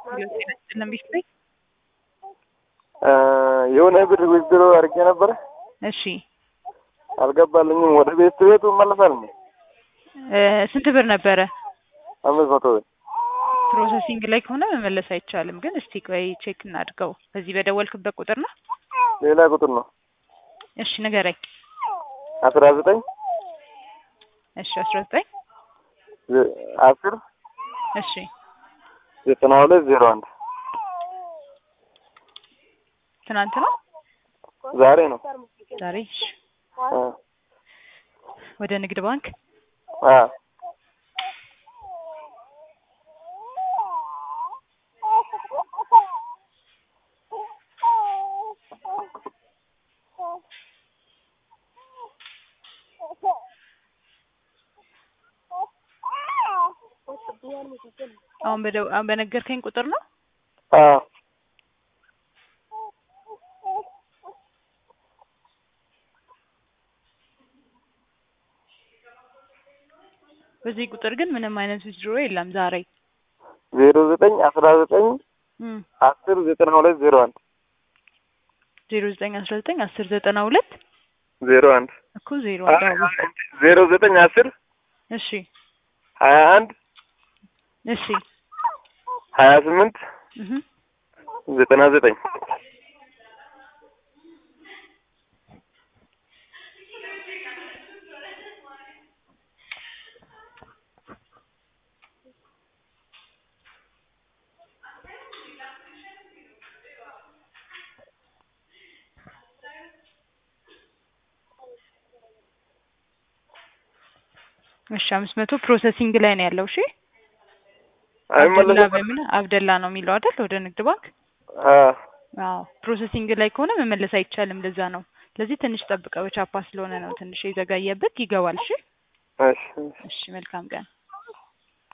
ለሚስጥኝ የሆነ ብር ዊዝድሮ አድርጌ ነበረ እሺ አልገባልኝም። ወደ ቤት ቤቱ እመለሳለሁ። እ ስንት ብር ነበረ? አምስት መቶ ብር ፕሮሰሲንግ ላይ ከሆነ መመለስ አይቻልም። ግን እስቲ ቆይ ቼክ እናድርገው። በዚህ በደወልክበት ቁጥር ነው? ሌላ ቁጥር ነው። እሺ ንገረኝ። አስራ ዘጠኝ እሺ አስራ ዘጠኝ አስር እሺ ዘጠና ሁለት ዜሮ አንድ ትናንት ነው ዛሬ ነው። ዛሬ? እሺ አ ወደ ንግድ ባንክ አ አሁን በደው አሁን በነገርከኝ ቁጥር ነው? አ በዚህ ቁጥር ግን ምንም አይነት ዊዝድሮ የለም ዛሬ። ዜሮ ዘጠኝ አስራ ዘጠኝ እም አስር ዘጠና ሁለት ዜሮ አንድ ዜሮ ዘጠኝ አስራ ዘጠኝ አስር ዘጠና ሁለት ዜሮ አንድ እኮ ዜሮ አንድ አዎ። ዜሮ ዘጠኝ አስር እሺ ሀያ አንድ እሺ ሀያ ስምንት እህ ዘጠና ዘጠኝ እሺ አምስት መቶ ፕሮሰሲንግ ላይ ነው ያለው። እሺ አብደላ አይመለስም። በሚል አብደላ ነው የሚለው አይደል? ወደ ንግድ ባንክ አ አዎ ፕሮሰሲንግ ላይ ከሆነ መመለስ አይቻልም። ለዛ ነው። ስለዚህ ትንሽ ጠብቀው ቻፓ ስለሆነ ነው ትንሽ የዘጋየበት። ይገባል። እሺ እሺ እሺ መልካም ቀን